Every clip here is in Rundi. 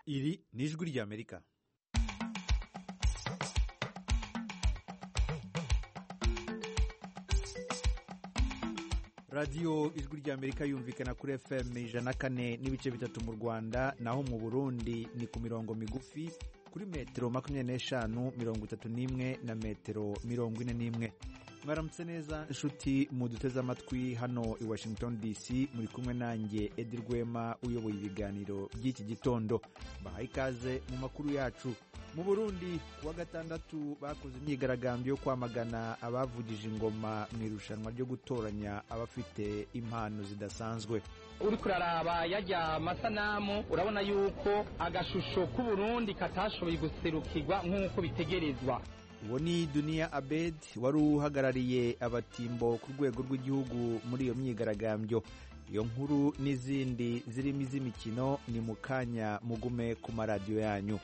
iri ni ijwi ry'amerika radiyo ijwi ry'amerika yumvikana kuri fm ijana kane n'ibice bitatu mu rwanda naho mu burundi ni ku mirongo migufi kuri metero makumyabiri n'eshanu mirongo itatu n'imwe na metero mirongo ine n'imwe mwaramutse neza inshuti muduteze amatwi hano i washington dc muri kumwe nanjye edi rwema uyoboye ibiganiro by'iki gitondo bahaye ikaze mu makuru yacu mu burundi kuwa gatandatu bakoze imyigaragambyo yo kwamagana abavugije ingoma mu irushanwa ryo gutoranya abafite impano zidasanzwe uri kuraraba yajya amasanamu urabona yuko agashusho k'uburundi katashoboye guserukirwa nk'uko bitegerezwa uwo ni duniya abed wari uhagarariye abatimbo ku rwego rw'igihugu muri iyo myigaragambyo iyo nkuru n'izindi zirimo iz'imikino ni mu kanya mugume ku maradiyo yanyu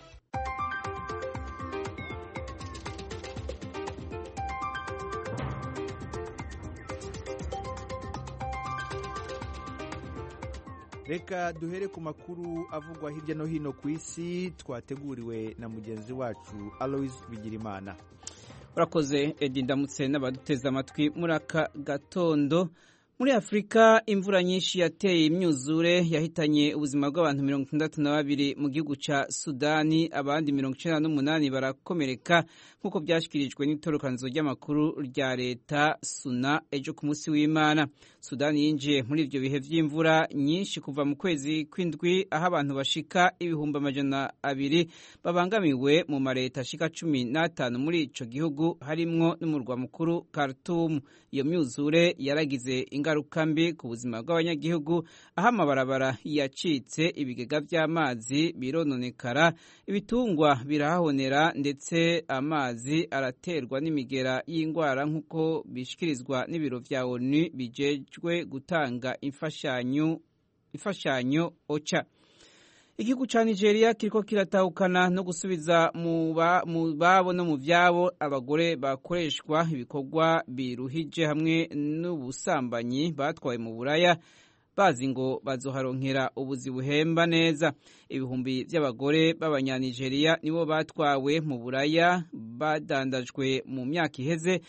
reka duhere ku makuru avugwa hirya no hino ku isi twateguriwe na mugenzi wacu alois bigirimana urakoze edi ndamutse n'abaduteze amatwi muri aka gatondo muri afurika imvura nyinshi yateye imyuzure yahitanye ubuzima bw'abantu mirongo itandatu na babiri mu gihugu cya sudani abandi mirongo icyenda n'umunani barakomereka nk'uko byashyikirijwe n'itorokanizo ry'amakuru rya leta suna ejo ku munsi w'imana sudani yinjiye muri ibyo bihe by'imvura nyinshi kuva mu kwezi kw'indwi aho abantu bashika ibihumbi amajana abiri babangamiwe mu mareta ashika cumi n'atanu muri ico gihugu harimwo n'umurwa mukuru Khartoum iyo myuzure yaragize ingaruka mbi ku buzima bw'abanyagihugu aho amabarabara yacitse ibigega by'amazi birononekara ibitungwa birahahonera ndetse amazi araterwa n'imigera y'indwara nk'uko bishikirizwa n'ibiro vya ONU bijejwe gutanga imfashanyo imfashanyo ocha igihugu ca Nigeria kiriko kiratahukana no gusubiza mu babo no mu vyabo abagore bakoreshwa ibikorwa biruhije hamwe n'ubusambanyi batwaye mu buraya bazi ngo bazoharonkera ubuzi buhemba neza ibihumbi by'abagore b'abanyanigeria nibo batwawe mu buraya badandajwe mu myaka iheze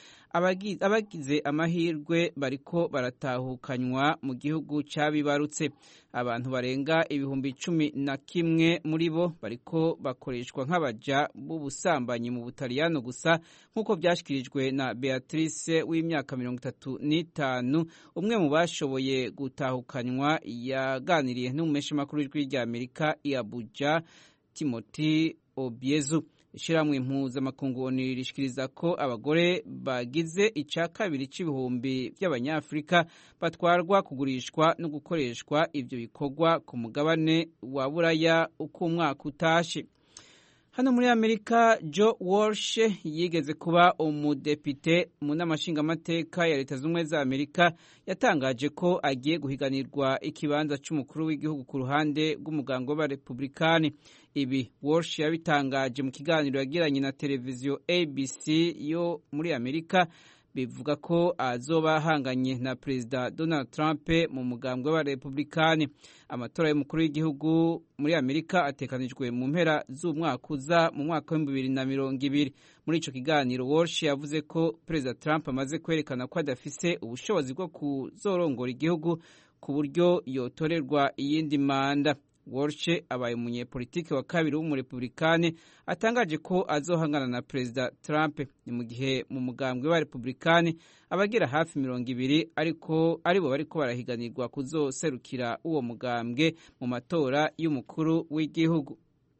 abagize amahirwe bariko baratahukanywa mu gihugu cyabibarutse abantu barenga ibihumbi cumi na kimwe muri bo bariko bakoreshwa nk'abaja b'ubusambanyi mu butaliyano gusa nk'uko byashyikirijwe na beatrice w'imyaka mirongo itatu n'itanu umwe mu bashoboye gutahukanywa yaganiriye n'umumeshamakuru w'ijwi rya amerika i abuja timothy obiezu ishyirahamwe mpuzamakungu rishikiriza ko abagore bagize icya kabiri cy'ibihumbi by'abanyafurika batwarwa kugurishwa no gukoreshwa ibyo bikorwa ku mugabane wa buraya uko umwaka utashe hano muri amerika joe walsh yigeze kuba umudepite mu nama nshingamateka ya leta z'ubumwe za amerika yatangaje ko agiye guhiganirwa ikibanza cy'umukuru w'igihugu ku ruhande rw'umuganga w'abarepublikani ibi walsh yabitangaje mu kiganiro yagiranye na televiziyo abc yo muri amerika bivuga ko azoba ahanganye na perezida donald trump mu mugambwe w'abarepublikani amatora y'umukuru w'igihugu muri amerika atekanijwe mu mpera z'umwaka uza mu mwaka w'ibihumbi bibiri na mirongo ibiri muri ico kiganiro walsh yavuze ko perezida trump amaze kwerekana ko adafise ubushobozi bwo kuzorongora igihugu ku buryo yotorerwa iyindi manda walsh abaye umunyepolitiki wa kabiri w'umurepublikani atangaje ko azohangana na perezida trump ni mu gihe mu mugambwe wa republikani abagera hafi mirongo ibiri ariko aribo bariko barahiganirwa kuzoserukira uwo mugambwe mu matora y'umukuru w'igihugu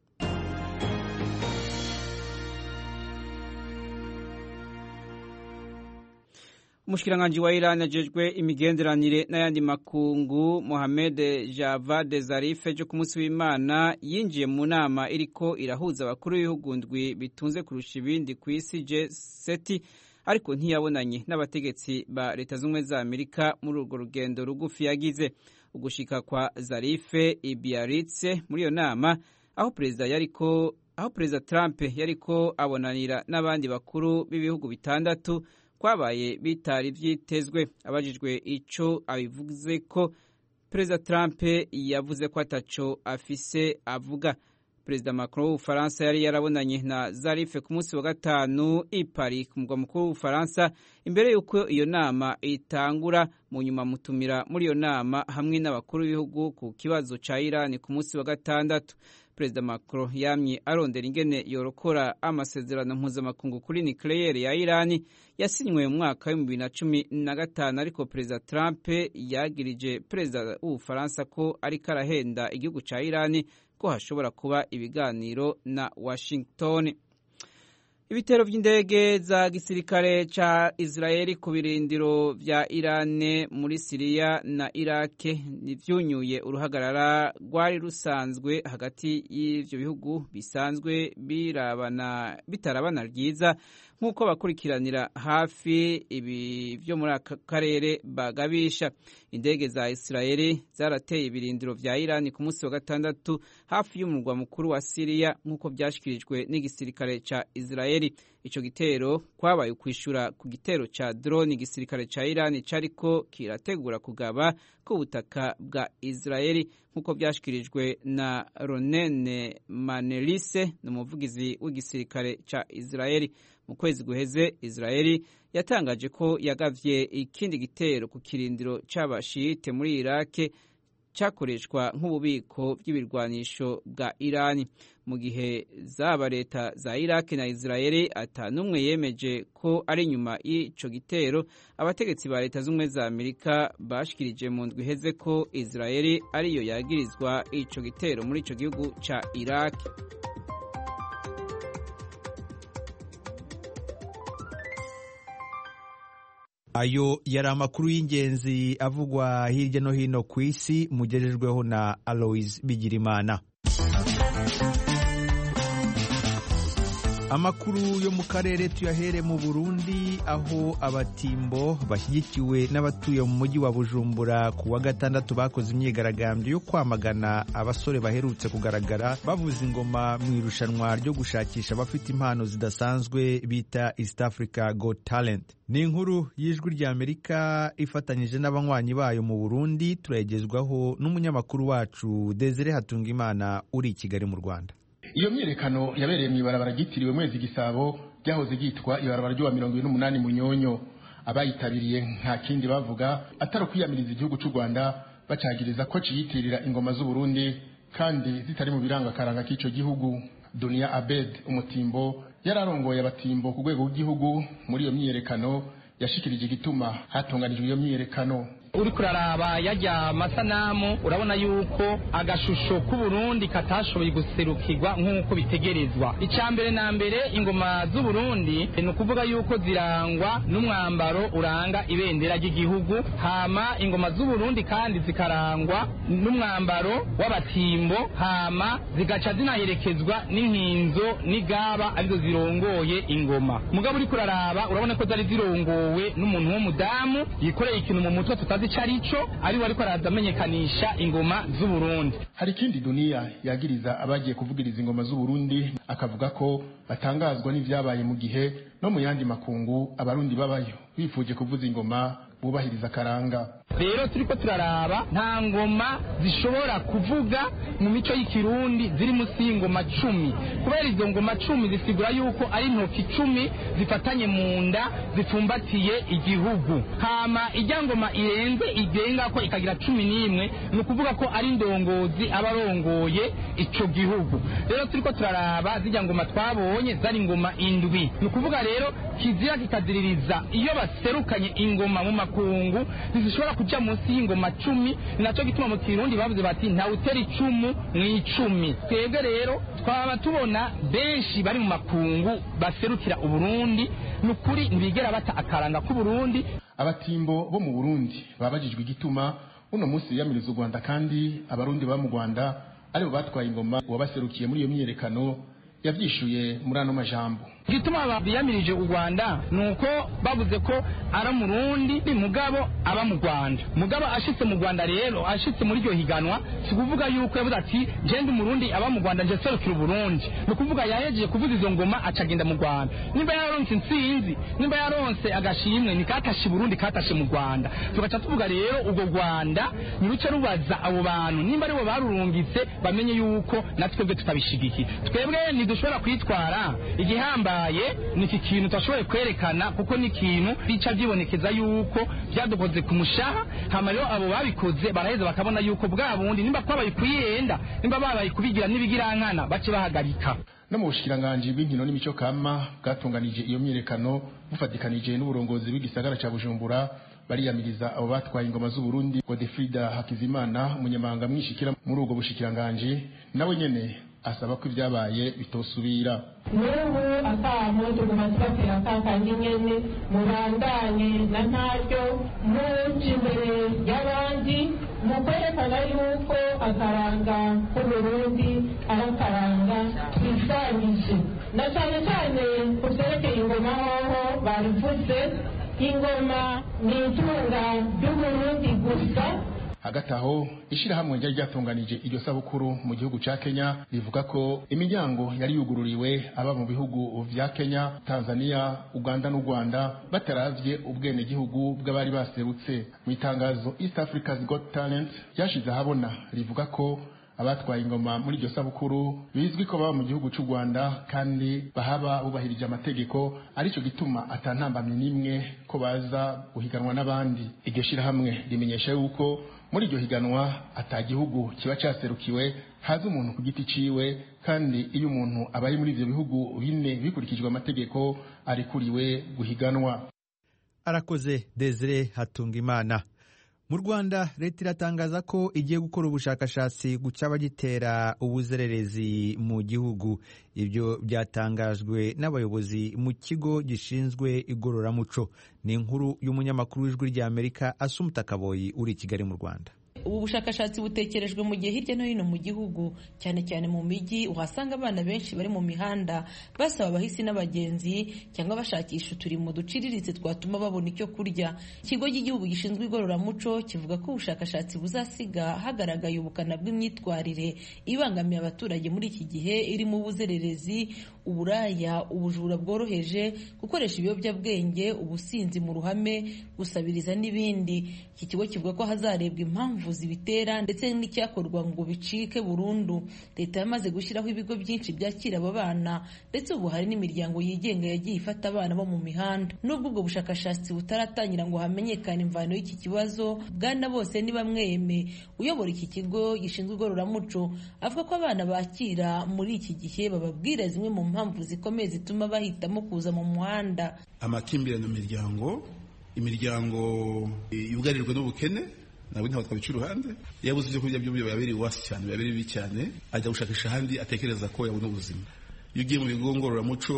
umushikiranganji wa Iran ajejwe imigenderanire n'ayandi makungu Mohamed Javad Zarif ejo ku munsi w'Imana yinjiye mu nama iriko irahuza abakuru b'ibihugu ndwi bitunze kurusha ibindi ku isi G7 ariko ntiyabonanye n'abategetsi ba leta z'ubumwe za Amerika muri urwo rugendo rugufi yagize ugushika kwa Zarife i Biarritz muri iyo nama aho perezida yariko aho perezida Trump yariko abonanira n'abandi bakuru b'ibihugu bitandatu kwabaye bitari vyitezwe abajijwe ico abivuze ko perezida Trump yavuze ko ataco afise avuga perezida macron w'ubufaransa yari yarabonanye na zarife ku munsi wa gatanu i paris ku mugwa mukuru w'ubufaransa imbere y'uko iyo nama itangura mu nyuma mutumira muri iyo nama hamwe n'abakuru b'ibihugu ku kibazo ca irani ku munsi wa gatandatu perezida macron yamye arondera ingene yorokora amasezerano mpuzamakungu kuri nucleaire ya irani yasinywe mu mwaka w'ibihumbi bibiri na cumi na gatanu ariko perezida trump yagirije perezida w'ubufaransa ko ariko arahenda igihugu ca irani ko hashobora kuba ibiganiro na washington ibitero by'indege za gisirikare ca israeli ku birindiro vya irane muri siriya na irake vyunyuye uruhagarara rwari rusanzwe hagati y'ivyo bihugu bisanzwe birabana bitarabana ryiza nk'uko bakurikiranira hafi ibi vyo muri aka karere bagabisha indege za israeli zarateye ibirindiro vya irani ku munsi wa gatandatu hafi y'umurwa mukuru wa siriya nk'uko vyashikirijwe n'igisirikare ca israeli ico gitero kwabaye ukwishura ku gitero ca drone igisirikare ca irani cariko kirategura kugaba ku butaka bwa israeli nk'uko vyashikirijwe na ronene manelise ni umuvugizi w'igisirikare ca israeli mu kwezi guheze israeli yatangaje ko yagavye ikindi gitero ku kirindiro c'abashiyite muri irake cyakoreshwa nk'ububiko bw'ibirwanisho bwa irani mu gihe zaba leta za iraki na israeli ata n'umwe yemeje ko ari inyuma y'ico gitero abategetsi ba leta z'ubumwe za amerika bashikirije mu ndwi iheze ko israeli ariyo yagirizwa ico gitero muri ico gihugu ca iraki ayo yari amakuru y'ingenzi avugwa hirya no hino ku isi mugejejweho na aloise bigirimana amakuru yo mu karere tuyahere mu burundi aho abatimbo bashyigikiwe n'abatuye mu mujyi wa bujumbura ku wa gatandatu bakoze imyigaragambyo yo kwamagana abasore baherutse kugaragara bavuza ingoma mu irushanwa ryo gushakisha abafite impano zidasanzwe bita east africa got talent ni inkuru y'ijwi rya amerika ifatanyije n'abanywanyi bayo mu burundi turayigezwaho n'umunyamakuru wacu desire hatungimana uri i kigali mu rwanda iyo myiyerekano yabereye mu ibarabara ryitiriwe mwezi gisabo ryahoze ryitwa ibarabara ry'uwa mirongo ine n'umunani munyonyo abayitabiriye nta kindi bavuga atari ukwiyamiriza igihugu cy'u rwanda bacagiriza ko ciyitirira ingoma z'uburundi kandi zitari mu biranga akaranga k'icyo gihugu duniya abed umutimbo yari arongoye abatimbo ku rwego rw'igihugu muri iyo myiyerekano yashikirije igituma hatunganijwe iyo myiyerekano uri kuraraba yajya amasanamu urabona yuko agashusho k'uburundi katashoboye guserukirwa nk'uko bitegerezwa icya mbere na mbere ingoma z'uburundi ni ukuvuga yuko zirangwa n'umwambaro uranga ibendera ry'igihugu hama ingoma z'uburundi kandi zikarangwa n'umwambaro w'abatimbo hama zigaca zinaherekezwa n'inkinzo n'igaba arizo zirongoye ingoma mugabo uri kuraraba urabona ko zari zirongowe n'umuntu w'umudamu yikoreye ikintu mu mutwe tutazi icyo ari cyo ariwe ariko araza amenyekanisha ingoma z'uburundi hari ikindi duniya yagiriza abagiye kuvugiriza ingoma z'uburundi akavuga ko batangazwa n'ibyabaye mu gihe no mu yandi makungu abarundi babayo bifuje kuvuza ingoma bubahiriza akaranga rero turiko turaraba nta ngoma zishobora kuvuga mu mico y'ikirundi ziri munsi y'ingoma cumi kubera izo ngoma cumi zisigura yuko ari intoki icumi zifatanye mu nda zipfumbatiye igihugu hama ijya ngoma irenze igenga ko ikagira cumi n'imwe ni ukuvuga ko ari indongozi aba arongoye ico gihugu rero turiko turaraba zijya ngoma twabonye zari ingoma indwi ni ukuvuga rero kizira kikaziririza iyo baserukanye ingoma mu makungu ntizishobora kuja munsi y'ingoma cumi ni naco gituma mu kirundi bavuze bati ntawutera icumu mw'icumi twebwe rero twaba tubona benshi bari mu makungu baserukira uburundi ni ukuri ntibigera bata akaranga k'uburundi abatimbo bo mu burundi babajijwe igituma uno munsi biyamiriza u rwanda kandi abarundi baba mu rwanda aribo batwaye ingoma uwabaserukiye muri iyo myiyerekano yavyishuye muri ano majambo igituma biyamirije u rwanda ni uko bavuze ko ari umurundi mugabo aba mu rwanda mugabo ashitse mu rwanda rero ashitse muri iryo higanwa si kuvuga yuko yavuze ati jenda umurundi aba mu rwanda nje serukira uburundi ni ukuvuga yahejeje kuvuza izo ngoma acagenda mu rwanda nimba yaronse intsinzi nimba yaronse agashimwe ni katashe burundi katashe mu rwanda tugaca tuvuga rero urwo rwanda niruce rubaza abo bantu nimba aribo barurungitse bamenye yuko natwebwe tutabishigikiye twebwe ntidushobora kwitwara igihambaye ni iki kintu tudashoboye kwerekana kuko ni ikintu bica byibonekeza yuko byadukoze ku mushaha hama rero abo babikoze baraheza bakabona yuko bwa bundi nimba twabaye kuyenda nimba babaye kubigira n'ibigirankana bace bahagarika no mu bushikiranganji bw'inkino n'imico kama bwatunganije iyo myiyerekano bufatikanije n'uburongozi bw'igisagara ca bujumbura bariyamiriza abo batwaye ingoma z'uburundi godefrida hakizimana umunyamabanga mwishikira muri ubwo bushikiranganji nawe nyene asaba ko ibyabaye bitosubira n'ubu akamo tuguma tubatera kakandi nyene mubandanye na ntaryo muca imbere y'abandi mu kwerekana yuko akaranga k'uburundi ari akaranga twisangije na cyane cyane ku vyerekeye ingoma hoho babivuze ingoma ni itunga ry'uburundi gusa hagati aho ishyirahamwe ryari ryatunganije iryo sabukuru mu gihugu cya kenya rivuga ko imiryango yari yugururiwe aba mu bihugu vya kenya tanzania uganda n'u rwanda bataravye ubwenegihugu bw'abari baserutse mu itangazo east africa's got talent ryashize ahabona rivuga ko abatwaye ingoma muri iryo sabukuru bizwi ko baba mu gihugu cy'u rwanda kandi bahaba bubahirije amategeko aricyo gituma atantambamye n'imwe ko baza guhiganwa n'abandi iryo shyirahamwe rimenyesha yuko muri iryo higanwa atagihugu kiba cyaserukiwe haza umuntu ku giti ciwe kandi iyo umuntu abaye muri ivyo bihugu bine bikurikijwe amategeko arikuriwe guhiganwa arakoze desire hatunga imana mu rwanda leta iratangaza ko igiye gukora ubushakashatsi ku cyaba gitera ubuzererezi mu gihugu ibyo byatangajwe n'abayobozi mu kigo gishinzwe igororamuco ni inkuru y'umunyamakuru w'ijwi ry'amerika asumuta kaboyi uri i kigali mu rwanda ubu bushakashatsi butekerejwe mu gihe hirya no hino mu gihugu cyane cyane mu mijyi uhasanga abana benshi bari mu mihanda basaba abahisi n'abagenzi cyangwa bashakisha uturimo duciriritse twatuma babona icyo kurya ikigo cy'igihugu gishinzwe igororamuco kivuga ko ubushakashatsi buzasiga hagaragaye ubukana bw'imyitwarire ibangamiye abaturage muri iki gihe irimo ubuzererezi uburaya ubujura bworoheje gukoresha ibiyobyabwenge ubusinzi mu ruhame gusabiriza n'ibindi iki kigo kivuga ko hazarebwa impamvu zibitera ndetse n'icyakorwa ngo bicike burundu leta yamaze gushyiraho ibigo byinshi byakira aba bana ndetse ubu hari n'imiryango yigenga yagiye ifata abana bo mu mihanda nubwo ubwo bushakashatsi butaratangira ngo hamenyekane imvano y'iki kibazo bwana bose ni bamweme uyobora iki kigo gishinzwe igororamuco avuga ko abana bakira muri iki gihe bababwira zimwe mu mpamvu zikomeye zituma bahitamo kuza mu muhanda amakimbirane mu miryango imiryango yugarijwe n'ubukene ntabwo ntabwo twabica iruhande iyo abuze ibyo kurya by'uburyo biba biri wasi cyane biba biri bibi cyane ajya gushakisha ahandi atekereza ko yabona ubuzima iyo ugiye mu bigo ngororamuco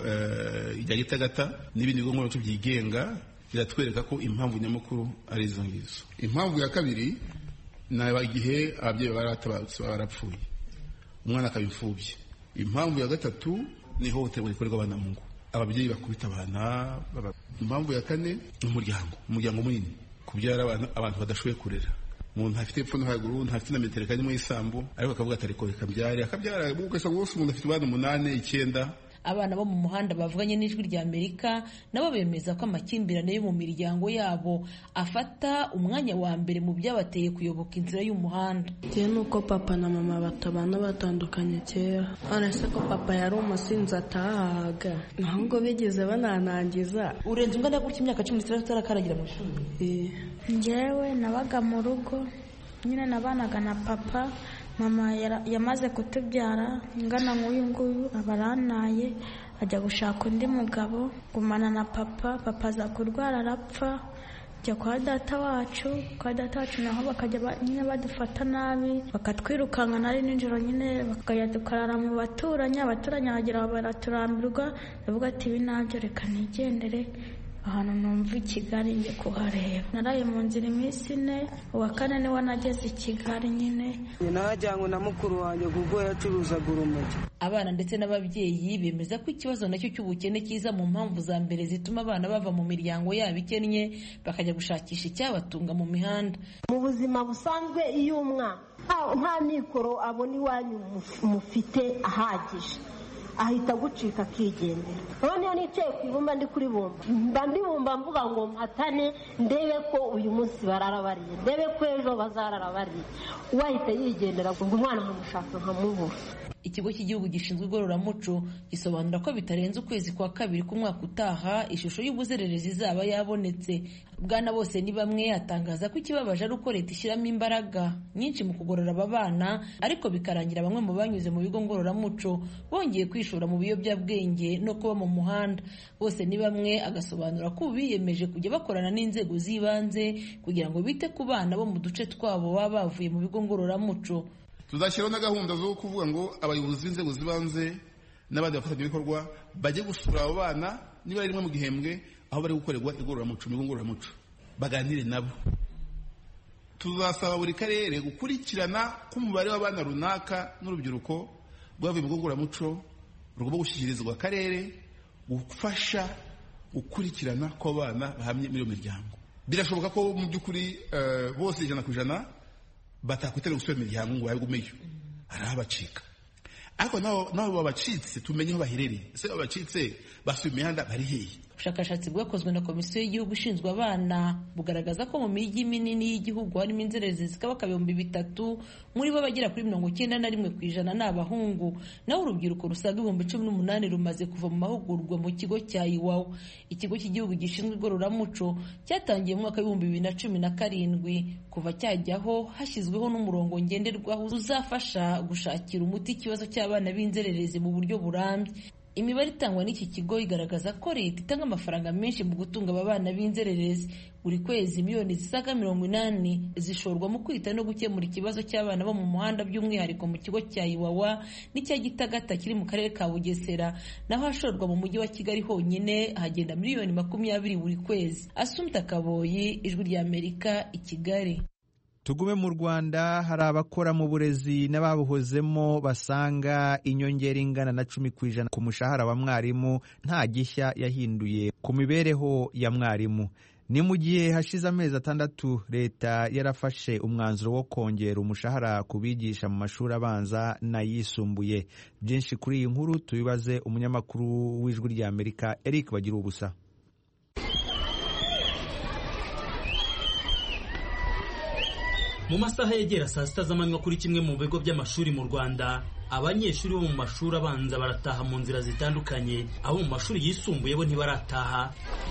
ibya gitagata n'ibindi bigo ngororamuco byigenga biratwereka ko impamvu nyamukuru ari izo ngizo impamvu ya kabiri ni igihe ababyeyi baba baratabarutse baba barapfuye umwana akaba imfubyi impamvu ya gatatu ni ihohoterwa rikorerwa abana mu ngo ababyeyi bakubita abana impamvu ya kane ni umuryango umuryango munini kubyara abantu badashoboye kurera umuntu ntafite epfo no haruguru ntafite na metero kane mu isambu ariko akavuga ati ariko reka mbyare akabyara ugasanga bose umuntu afite abana umunani icyenda abana bo mu muhanda bavuganye n'ijwi rya amerika nabo bemeza ko amakimbirane yo mu miryango yabo afata umwanya wa mbere mu byabateye kuyoboka inzira y'umuhanda bitewe n'uko papa na mama batabana batandukanye kera uretse ko papa yari umusinzi atahaga ntabwo bigeze bananangiza urenze ungana gutya imyaka cumi n'itandatu utarakaragira mu ishuri njyewe nabaga mu rugo nyine nabanaga na papa mama yamaze kutubyara ingana nk'uyu nguyu aba arantaye ajya gushaka undi mugabo gumana na papa papa aza kurwara arapfa njya kwa data wacu kwa data wacu naho bakajya nyine badufata nabi bakatwirukanka nari nijoro nyine bakajya dukarara mu baturanyi abaturanyi bagira baraturambirwa bavuga ati ibi nabyo reka nigendere ahantu numva i kigali njye kuhareba naraye mu nzira iminsi ine uwa kane niwe nageze i kigali nyine najyanywe na mukuru wanjye kuko yacuruzaga urumogi abana ndetse n'ababyeyi bemeza ko ikibazo nacyo cy'ubukene kiza mu mpamvu za mbere zituma abana bava mu miryango yabo ikennye bakajya gushakisha icyabatunga mu mihanda mu buzima busanzwe iyo umwana nta mikoro abona iwanyu mufite ahagije ahita agucika akigendera noneho nicaye ku ibumba ndi kuri bumba mba mbibumba mvuga ngo mpatane ndebe ko uyu munsi barara bariye ndebe ko ejo bazarara bariye uwahita yigendera ngo umwana nkamushaka nkamubura ikigo cy'igihugu gishinzwe igororamuco gisobanura ko bitarenze ukwezi kwa kabiri k'umwaka utaha ishusho y'ubuzererezi izaba yabonetse bwana bose ni bamwe atangaza ko ikibabaje ari uko leta ishyiramo imbaraga nyinshi mu kugorora aba bana ariko bikarangira bamwe mu banyuze mu bigo ngororamuco bongeye kwishora mu biyobyabwenge no kuba mu muhanda bose ni bamwe agasobanura ko ubu biyemeje kujya bakorana n'inzego z'ibanze kugira ngo bite ku bana bo mu duce twabo baba bavuye mu bigo ngororamuco tuzashyiraho na gahunda zo kuvuga ngo abayobozi b'inzego z'ibanze n'abandi bafatanyabikorwa bajye gusura abo bana niba ari rimwe mu gihembwe aho bari gukorerwa igororamuco mu bigo ngororamuco baganire nabo tuzasaba buri karere gukurikirana k'umubare w'abana runaka n'urubyiruko rwavuye mu bigo ngororamuco rugomba gushyikirizwa akarere gufasha gukurikirana ko abana bahamye muri iyo miryango birashoboka ko mu by'ukuri bose ijana ku ijana batakwitera gusubira imiryango ngo bagumeyo hari abacika ariko nabo babacitse tumenye aho baherereye ese babacitse basuye imihanda bari hehe ubushakashatsi bwakozwe na komisiyo y'igihugu ishinzwe abana bugaragaza ko mu mijyi minini y'igihugu harimo inzererezi zikaba ibihumbi bitatu muri bo bagera kuri mirongo icyenda na rimwe ku ijana ni abahungu naho urubyiruko rusaga ibihumbi cumi n'umunani rumaze kuva mu mahugurwa mu kigo cya iwawa ikigo cy'igihugu gishinzwe igororamuco cyatangiye mu mwaka w'ibihumbi bibiri na cumi na karindwi kuva cyajyaho hashyizweho n'umurongo ngenderwaho uzafasha gushakira umuti ikibazo cy'abana b'inzererezi mu buryo burambye imibare itangwa n'iki kigo igaragaza ko leta itanga amafaranga menshi mu gutunga aba bana b'inzererezi buri kwezi miliyoni zisaga mirongo inani zishorwa mu kwita no gukemura ikibazo cy'abana bo mu muhanda by'umwihariko mu kigo cya iwawa n'icya gitagata kiri mu karere ka bugesera naho hashorwa mu mujyi wa kigali honyine hagenda miliyoni makumyabiri buri kwezi asumta kaboyi ijwi ry'amerika i kigali tugume mu rwanda hari abakora mu burezi n'ababuhozemo basanga inyongera ingana na cumi ku ijana ku mushahara wa mwarimu nta gishya yahinduye ku mibereho ya mwarimu ni mu gihe hashize amezi atandatu leta yarafashe umwanzuro wo kongera umushahara ku bigisha mu mashuri abanza n'ayisumbuye byinshi kuri iyi nkuru tubibaze umunyamakuru w'ijwi ry'amerika eric bagira ubusa mu masaha yegera saa sita z'amanywa kuri kimwe mu bigo by'amashuri mu rwanda abanyeshuri bo mu mashuri abanza barataha mu nzira zitandukanye abo mu mashuri yisumbuye bo ntibarataha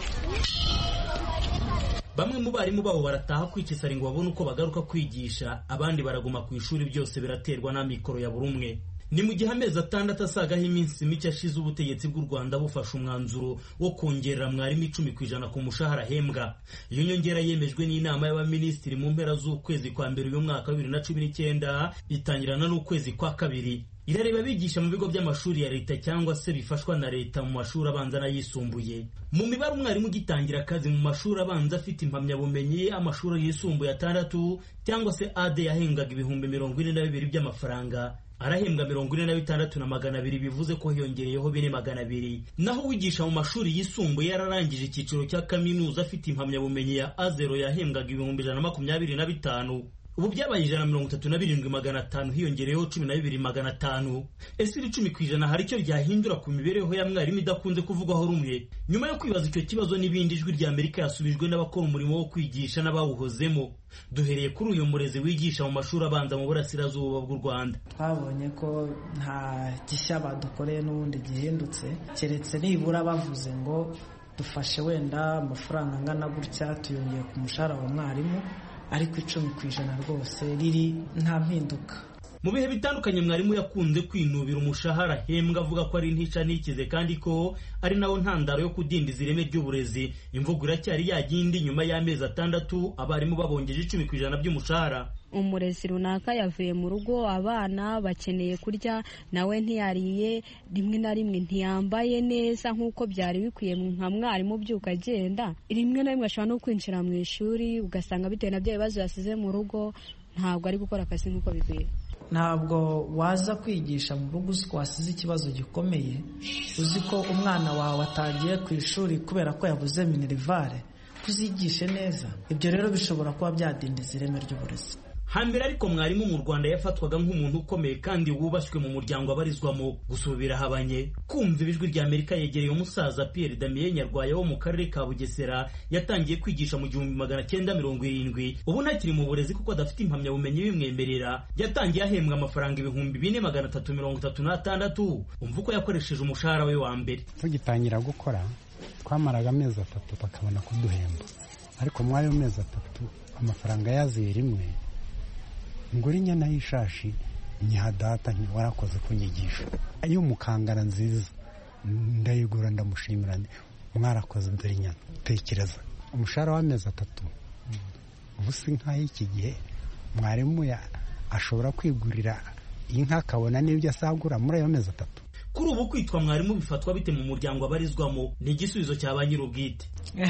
bamwe mu barimu babo barataha kwikisara ngo babone uko bagaruka kwigisha abandi baraguma ku ishuri byose biraterwa n'amikoro ya buri umwe ni mu gihe amezi atandatu asagaho iminsi mike ashize ubutegetsi bw'u rwanda bufashe umwanzuro wo kongerera mwarimu icumi ku ijana ku mushahara ahembwa iyo nyongera yemejwe n'inama y'abaminisitiri mu mpera z'ukwezi kwa mbere uyu mwaka wa bibiri na cumi n'icyenda itangirana n'ukwezi kwa kabiri irareba abigisha mu bigo by'amashuri ya leta cyangwa se bifashwa na leta mu mashuri abanza n'ayisumbuye mu mibare umwarimu ugitangira akazi mu mashuri abanza afite impamyabumenyi amashuri yisumbuye atandatu cyangwa se ade yahembwaga ibihumbi mirongo ine na bibiri by'amafaranga arahembwa mirongo ine na bitandatu na magana abiri bivuze ko hiyongereyeho bine magana abiri naho uwigisha mu mashuri yisumbuye yararangije icyiciro cya kaminuza afite impamyabumenyi ya azero yahembwaga ibihumbi ijana na makumyabiri na bitanu ubu byabaye ijana na mirongo itatu na birindwi magana atanu hiyongereyeho cumi na bibiri magana atanu ese iri cumi ku ijana hari icyo ryahindura ku mibereho ya mwarimu idakunze kuvugwaho rumwe nyuma yo kwibaza icyo kibazo n'ibindi ijwi rya amerika yasubijwe n'abakora umurimo wo kwigisha n'abawuhozemo duhereye kuri uyu murezi wigisha mu mashuri abanza mu burasirazuba bw'u rwanda twabonye ko nta gishya badukoreye n'ubundi gihindutse keretse nibura bavuze ngo dufashe wenda amafaranga angana gutya tuyongeye ku mushahara wa mwarimu ariko icumi ku ijana rwose riri nta mpinduka mu bihe bitandukanye mwarimu yakunze kwinubira umushahara ahembwa avuga ko ari ntica ntikize kandi ko ari nawo ntandaro yo kudindiza ireme ry'uburezi imvugo iracyari yagindi nyuma y'amezi atandatu abarimu babongeje icumi ku ijana by'umushahara umurezi runaka yavuye mu rugo abana bakeneye kurya nawe ntiyariye rimwe na rimwe ntiyambaye neza nk'uko byari bikwiye nka mwarimu ubyuka agenda rimwe na rimwe ashobora no kwinjira mu ishuri ugasanga bitewe na bya bibazo yasize mu rugo ntabwo ari gukora akazi nk'uko bikwiye ntabwo waza kwigisha mu rugo uzi ko wasize ikibazo gikomeye uzi ko umwana wawe atagiye ku ishuri kubera ko yabuze minerivare kuzigishe neza ibyo rero bishobora kuba byadindiza ireme ry'uburezi hambere ariko mwarimu mu rwanda yafatwaga nk'umuntu ukomeye kandi wubashywe mu muryango abarizwamo gusa ubu birahabanye kumva ibijwi rya amerika yegereye umusaza pierre damien nyarwaya wo mu karere ka bugesera yatangiye kwigisha mu gihumbi magana cyenda mirongo irindwi ubu ntakiri mu burezi kuko adafite impamyabumenyi bimwemerera yatangiye ahembwa amafaranga ibihumbi bine magana atatu mirongo itatu n'atandatu umva uko yakoresheje umushahara we wa mbere tugitangira gukora twamaraga amezi atatu bakabona kuduhemba ariko muri ayo mezi atatu amafaranga yaziye rimwe ngura inyana y'ishashi nyiha data warakoze kunyigisha iyo mukangara nziza ndayigura ndamushimira mwarakoze dore inyana tekereza umushahara w'amezi atatu ubu si nk'ay'iki gihe mwarimu ashobora kwigurira inka akabona n'ibyo asagura muri ayo mezi atatu kuri ubu kwitwa mwarimu bifatwa bite mu muryango abarizwamo ni igisubizo cya ba nyir'ubwite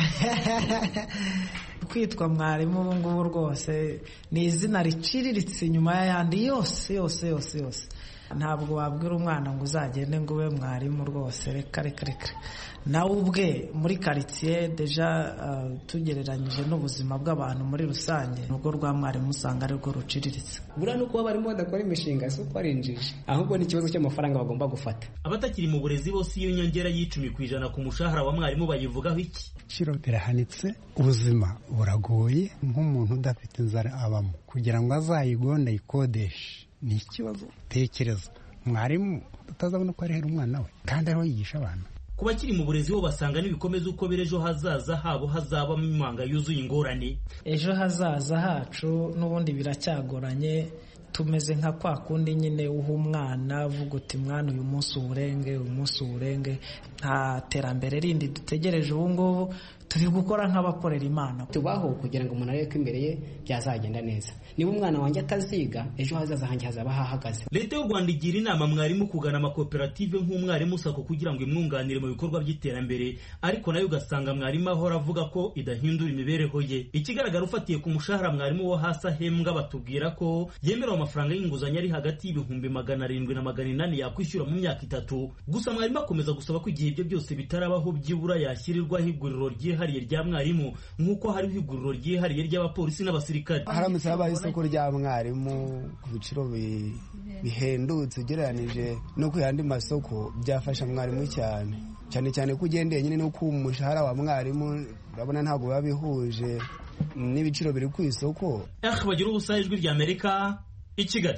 kwitwa mwarimu ubu ngubu rwose ni izina riciriritse inyuma y'ayandi yose yose yose yose ntabwo wabwira umwana ngo uzagende ngo ube mwarimu rwose reka reka reka nawe ubwe muri karitsiye deja tugereranyije n'ubuzima bw'abantu muri rusange urwo rwa mwarimu usanga arirwo ruciriritse buriya nuko barimo badakora imishinga si uko ari injiji ahubwo ni ikibazo cy'amafaranga bagomba gufata abatakiri mu burezi bose iyo nyongera y'icumi ku ijana ku mushahara wa mwarimu bayivugaho iki ibiciro birahanitse ubuzima buragoye nk'umuntu udafite inzara abamo kugira ngo azayigonde ayikodeshe ni ikibazo tekereza mwarimu utazabona ko arihera umwana we kandi ariho yigisha abantu ku bakiri mu burezi bo basanga n'ibikomeza uko biri ejo hazaza habo hazabamo imanga yuzuye ingorane ejo hazaza hacu n'ubundi biracyagoranye tumeze nka kwa kundi nyine uha umwana uvuga uti mwana uyu munsi uwurenge uyu munsi uwurenge nta terambere rindi dutegereje ubu ngubu turi gukora nk'abakorera imana tubaho kugira ngo umuntu arebe ko imbere ye byazagenda neza niba umwana wanjye ataziga ejo hazaza hanjye hazaba hahagaze leta y'u rwanda igira inama mwarimu kugana amakoperative nk'umwarimu sako kugira ngo imwunganire mu bikorwa by'iterambere ariko nayo ugasanga mwarimu ahora avuga ko idahindura imibereho ye ikigaragara ufatiye ku mushahara mwarimu wo hasi ahembwa batubwira ko yemerewe amafaranga y'inguzanyo ari hagati y'ibihumbi magana arindwi na magana inani yakwishyura mu myaka itatu gusa mwarimu akomeza gusaba ko igihe ibyo byose bitarabaho byibura yashyirirwaho iguriro ryihariye rya mwarimu nk'uko hariho iguriro ryihariye ry'abapolisi n'abasirikare haramutse habaye isoko rya mwarimu ku biciro bihendutse ugereranije no ku yandi masoko byafasha mwarimu cyane cyane cyane ko ugendeye nyine no ku mushahara wa mwarimu urabona ntabwo biba bihuje n'ibiciro biri ku isoko bagira ubusa ijwi rya amerika i kigali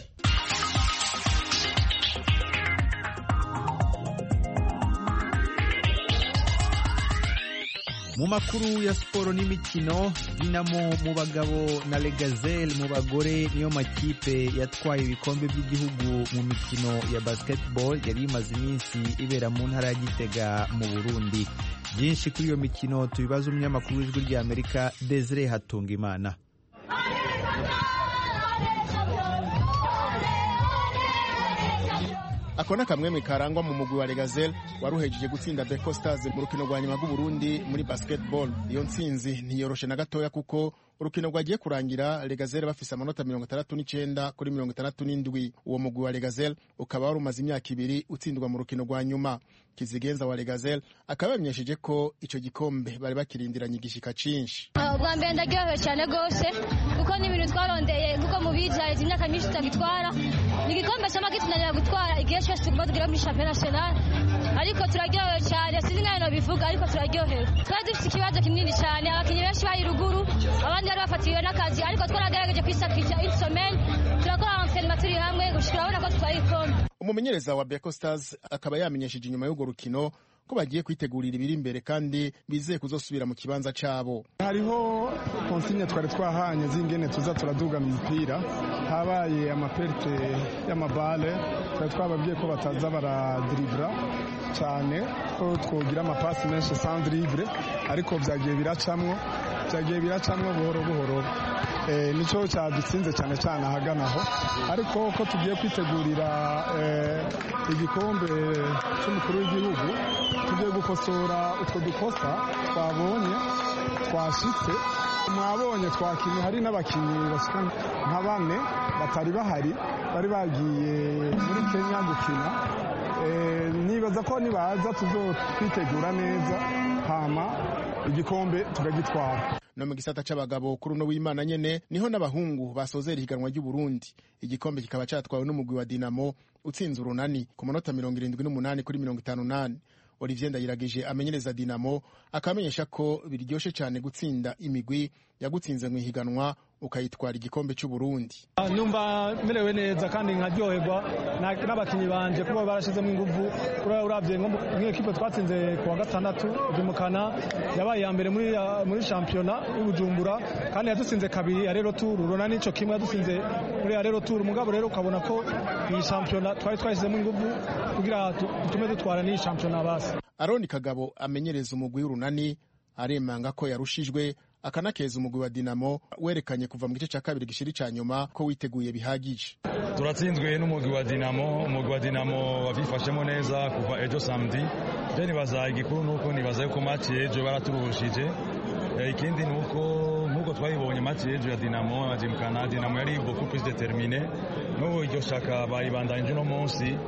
mu makuru ya siporo n'imikino dinamo mu bagabo na legazelle mu bagore niyo makipe yatwaye ibikombe by'igihugu mu mikino ya basketball yari imaze iminsi ibera mu ntara ya gitega mu burundi byinshi kuri iyo mikino tubibaza umunyamakuru w'ijwi rya amerika desire hatunga imana ako ni akamwemwe karangwa mu mugwi wa Legazel waruhejeje gutsinda Beko Stars mu rukino rwa nyuma rw'Uburundi muri basketball iyo ntsinzi ntiyoroshe na gatoya kuko urukino rwagiye kurangira Legazel bafise amanota mirongo itandatu n'icenda kuri mirongo itandatu n'indwi uwo mugwi wa Legazel ukaba wari umaze imyaka ibiri utsindwa mu rukino rwa nyuma kizigenza wa Legazel akaba yamenyesheje ko ico gikombe bari bakirindiranye igishika cinshi ubwa mbere ndaryohewe cyane rwose kuko ni ibintu twarondeye kuko mubizi haheze imyaka myinshi tutagitwara ni igikombe cyama gitunanira gutwara igihe cyose tuguma tugera muri champion national ariko turaryohewe cyane sinzi nk'aho bivuga ariko turaryohewe twari dufite ikibazo kinini cyane abakinnyi benshi bari ruguru abandi bari bafatiwe n'akazi ariko twaragerageje kwisakisha insomeni turakora amaterinoma turi hamwe gushika urabona ko tutwaye igikombe umumenyereza wa Beko Stars akaba yamenyesheje inyuma y'urwo rukino ko bagiye kwitegurira ibiri imbere kandi bizeye kuzosubira mu kibanza cabo hariho konsigne twari twahanye z'ingene tuza turadugana umupira habaye amaperte y'amabale twari twababwiye ko bataza baradiribura cyane ko twogira amapasi menshi sans dribble ariko byagiye biracamwo byagiye biracamwo buhoro buhoro nicyo cyadutsinze cyane cyane ahagana aho ariko ko tugiye kwitegurira igikombe cy'umukuru w'igihugu tugiye gukosora utwo dukosa twabonye twashitse mwabonye twakinnye hari n'abakinnyi bashika nka bane batari bahari bari bagiye muri kenya gukina nibaza ko nibaza tuzotwitegura neza hama igikombe tukagitwara no mu gisata c'abagabo kuri uno w'imana nyene niho n'abahungu basozera ihiganwa ry'uburundi igikombe kikaba catwawe n'umugwi wa dinamo utsinze urunani ku manota mirongo irindwi n'umunani kuri mirongo itanu n'ane olivier ndayiragije amenyereza dinamo akamenyesha ko biryoshe cyane gutsinda imigwi yagutsinze mu ihiganwa ukayitwara igikombe cy'uburundi numva merewe neza kandi nkaryoherwa n'abakinnyi banje kuba barashizemo ingufu urabye nk'ikipe twatsinze ku wa gatandatu vimukana yabaye iya mbere muri shampiyona y'ubujumbura kandi yadutsinze kabiri ya rero turu urona n'ico kimwe yadutsinze muri ya rero turu mugabo rero ukabona ko iyi shampiyona twari twashyizemo ingufu kugira dutume dutwara n'iyi shampiyona basi aroni kagabo amenyereza umugwi w'urunani aremanga ko yarushijwe akanakeza umugwi wa dinamo werekanye kuva mu gice cya kabiri gishiri cya nyuma ko witeguye bihagije turatsinzwe n'umugwi wa dinamo umugwi wa dinamo wabifashemo neza kuva ejo samedi je nibaza igikuru nuko nibaza yuko match ejo baraturushije ikindi nuko nkuko twayibonye match ejo ya dinamo abajimukana dinamo yari beaucoup plus determine n'ubu iryo shaka baribandanyije uno munsi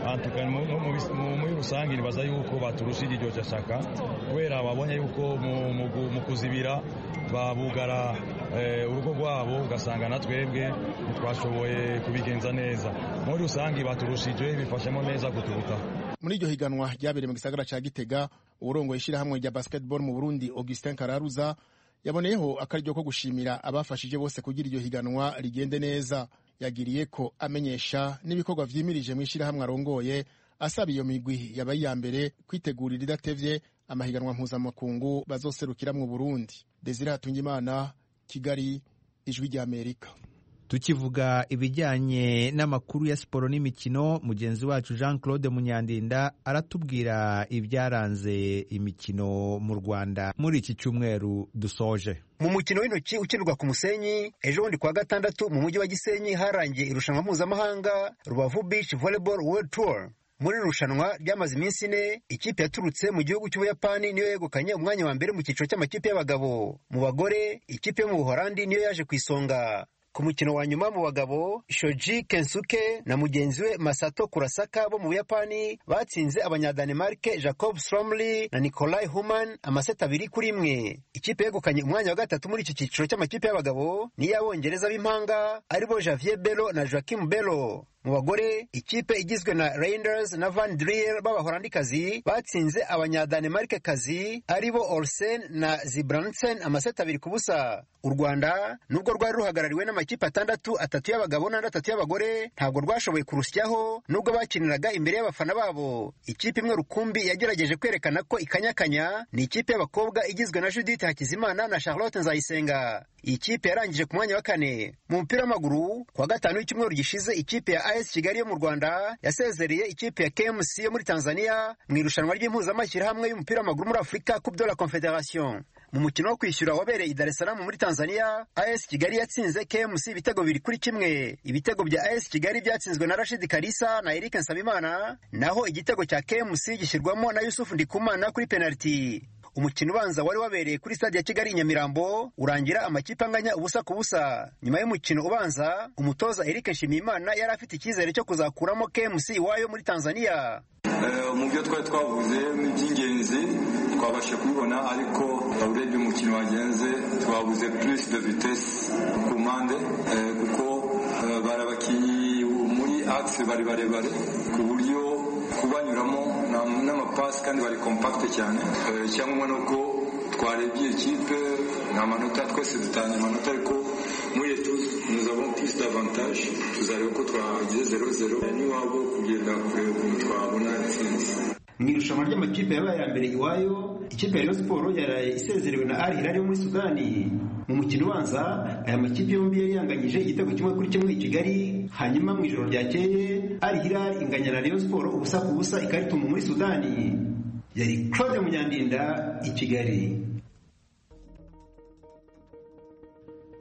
muri rusange nibaza yuko baturushije iryo shaka kubera babonye yuko mu kuzibira babugara urugo rwabo ugasanga na twebwe ntitwashoboye kubigenza neza muri rusange baturushije bifashemo neza kuturuta muri iryo higanwa ryabereye mu gisagara cya gitega uburongo ishyirahamwe rya basketball mu burundi augustin kararuza yaboneyeho akaryo ko gushimira abafashije bose kugira iryo higanwa rigende neza yagiriye ko amenyesha n'ibikorwa vyimirije mu ishyirahamwe arongoye asaba iyo migwi yabaye iya mbere kwitegurira idatevye amahiganwa mpuzamakungu bazoserukira mu burundi desire hatungimana kigali ijwi ry'amerika tukivuga ibijyanye n'amakuru ya siporo n'imikino mugenzi wacu jean claude munyandinda aratubwira ibyaranze imikino mu rwanda muri iki cyumweru dusoje mu mukino w'intoki ukinirwa ku musenyi ejo bundi kuwa gatandatu mu mujyi wa gisenyi harangiye irushanwa mpuzamahanga rubavu beach volleyball world tour muri iri rushanwa ryamaze iminsi ine ikipe yaturutse mu gihugu cy'ubuyapani niyo yegukanye umwanya wa mbere mu cyiciro cy'amakipe y'abagabo mu bagore ikipe yo mu buhorandi niyo yaje ku isonga ku mukino wa nyuma mu bagabo shoji kensuke na mugenzi we masato kurasaka bo mu buyapani batsinze abanyadanemarke jacob stromly na nikolai human amaseti abiri kuri imwe ikipe yegukanye umwanya wa gatatu muri iki cyiciro cy'amakipe y'abagabo n'iy'abongereza b'impanga aribo javier belo na joaquim belo mu bagore ikipe igizwe na Reinders na Van Driel b'abaholandikazi batsinze abanyadanemarkekazi aribo Olsen na Zibransen amaseti abiri ku busa u Rwanda nubwo rwari ruhagarariwe n'amakipe atandatu atatu y'abagabo n'andi atatu y'abagore ntabwo rwashoboye kurusyaho nubwo bakiniraga imbere y'abafana babo ikipe imwe rukumbi yagerageje kwerekana ko ikanyakanya ni ikipe y'abakobwa igizwe na Judith Hakizimana na Charlotte Nzayisenga iyi kipe yarangije ku mwanya wa kane mu mupira w'amaguru kuwa gatanu w'icyumweru gishize ikipe ya AS Kigali yo mu Rwanda yasezereye ikipe ya KMC yo muri Tanzania mu irushanwa ry'impuzamashyirahamwe y'umupira w'amaguru muri Afurika Coupe de la Confederation mu mukino wo kwishyura wabereye i Dar es Salaam muri Tanzania AS Kigali yatsinze KMC ibitego biri kuri kimwe ibitego bya AS Kigali byatsinzwe na Rashid Kalisa na Eric Nsabimana naho igitego cya KMC gishyirwamo na Yusuf Ndikumana kuri penalty umukino ubanza wari wabereye kuri stade ya Kigali i Nyamirambo urangira amakipe anganya ubusa ku busa nyuma y'umukino ubanza umutoza Eric Nshimiyimana yari afite icyizere cyo kuzakuramo KMC iwayo muri Tanzania mu byo twari twavuze by'ingenzi twabashe kubibona ariko urebye umukino wagenze twabuze plus de vitesse ku mpande kuko bari abakinnyi muri axe bari barebare ku buryo kubanyuramo n'amapasi kandi bari kompakite cyane cyangwa ni uko twarebye ikipe nta manota twese dutanga amanota ariko muri etuze nous avons plus d'avantage tuzareba ko twagize zero zero n'iwabo kugenda kureba ukuntu twabona intsinzi mu irushanwa ry'amakipe yabaye ya mbere iwayo ikipe ya Rayon Sport yaraye isezerewe na Al Hilal yo muri Sudani mu mukino ubanza aya makipe yombi yari yanganyije igitego kimwe kuri kimwe i Kigali hanyuma mu ijoro ryakeye Al Hilal inganya na Rayon Sport ubusa ku busa ikarituma muri Sudani yari Claude Munyandinda i Kigali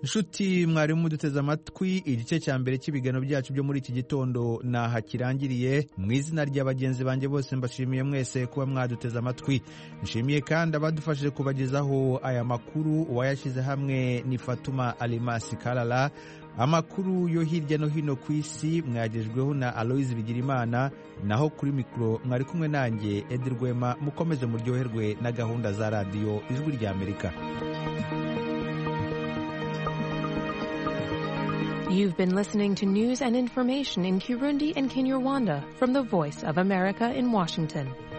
nshuti mwarimu duteze amatwi igice cya mbere cy'ibiganiro byacu byo muri iki gitondo naha kirangiriye mu izina rya bagenzi banjye bose mbashimiye mwese kuba mwaduteze amatwi nshimiye kandi abadufashije kubagezaho aya makuru uwayashyize hamwe ni fatuma alimasi karara amakuru yo hirya no hino ku isi mwagejweho na aloyizi bigirimana naho kuri mikoro mwari kumwe nanjye edi rwema mukomeze muryoherwe na gahunda za radiyo ijwi rya amerika You've been listening to news and information in Kirundi and Kinyarwanda from the Voice of America in Washington.